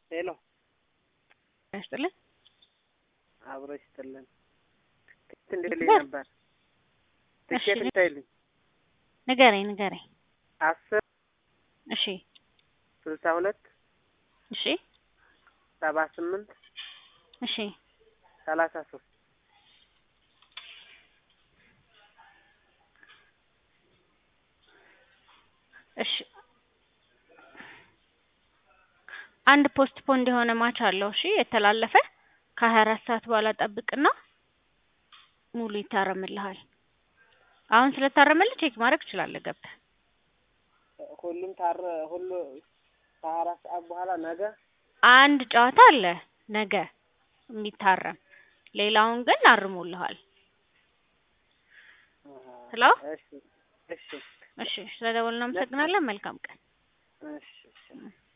ሄሎ ያስጥልን አብሮ ይስጥልን። ትኬት እንድልኝ በር- ነበር። እሺ ትኬት እንታይልኝ ንገረኝ ንገረኝ። አስር እሺ ስልሳ ሁለት እሺ ሰባ ስምንት እሺ ሰላሳ ሶስት እሺ አንድ ፖስት ፖንድ የሆነ ማች አለው። እሺ የተላለፈ ከሀያ አራት ሰዓት በኋላ ጠብቅና ሙሉ ይታረምልሃል። አሁን ስለታረመልህ ቼክ ማድረግ ትችላለህ ገብተህ። ሁሉም ታረ ሁሉ ከሀያ አራት ሰዓት በኋላ ነገ አንድ ጨዋታ አለ ነገ የሚታረም፣ ሌላውን ግን አርሞልሃል። ሄሎ እሺ እሺ እሺ ስለደወልን እናመሰግናለን። መልካም ቀን። እሺ እሺ